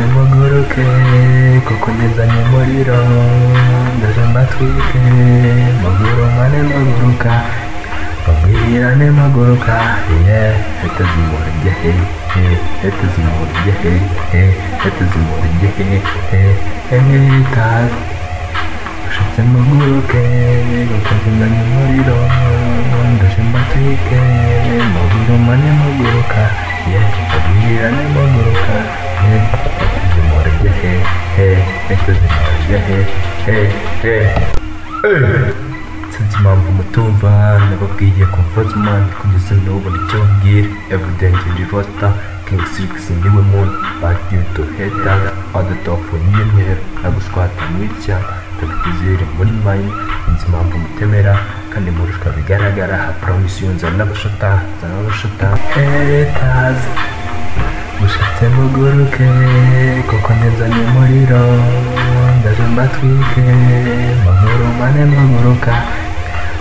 matwike kuko ngezanye umuriro ndaje mbatwike magurumane maguruka bagwirane maguruka ye hete zimurye he he hete zimurye he he hete zimurye he he he tazi ushitse muguruke kuko ngezanye umuriro ndaje mbatwike magurumane maguruka ye bagwirane maguruka he hete zimurye he he hete zimurye he he he Hey! sinzi impamvu mutumva nababwiye confortman kugeza n'ubona icyo mbwira everyday ngende rosta king six niwe muntu bagiye duheta adatofu n'intero nagushwata mu ishyamba ndabitizere muri mayi sinzi impamvu mutemera kandi murushwa bigaragara ha promise yunzana n'abashotani nzana n'abashotani hetazi ushatse muguruke kuko nezanye umuriro ndaje mbatwike magurumane maguruka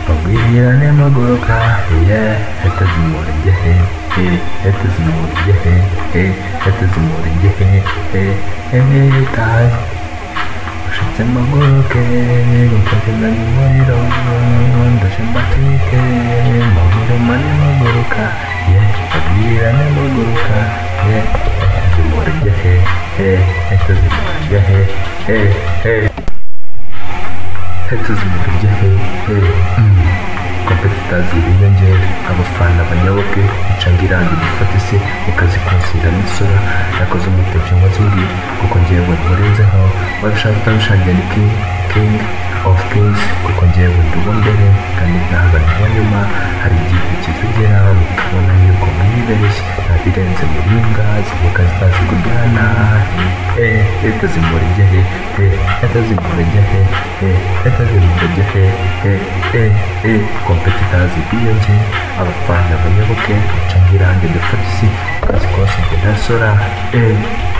bagwirane maguruka ye hete zimurye he he hete zimurye he he hete zimurye he he he he tazi ushatse muguruke kuko nezanye umuriro ndaje mbatwike magurumane maguruka ye bagwirane maguruka he zimurye he he hete zimurye he he he hete zimurya he he kompetitazi biyongera abafana banyoboke icanga irangi gufata isi ukazikonsira n'isura nakoze umuteje umunsi undi kuko ngewe nkurenzeho wabishaka utabishangiye ni king king of kings kuko ngewe ndubo mbere kandi ntabwo ndubo nyuma hari igihe kizugera mukabona yuko mwibeshye nabirenze mu ringa zivuga zitazi kujyana eh leta zimurya he eh leta zimurya he eh leta zimurya he eh eh eh kompetitazi biyonge abafana banyoboke ucanga irange dufata isi kazi kose nge ntasora eh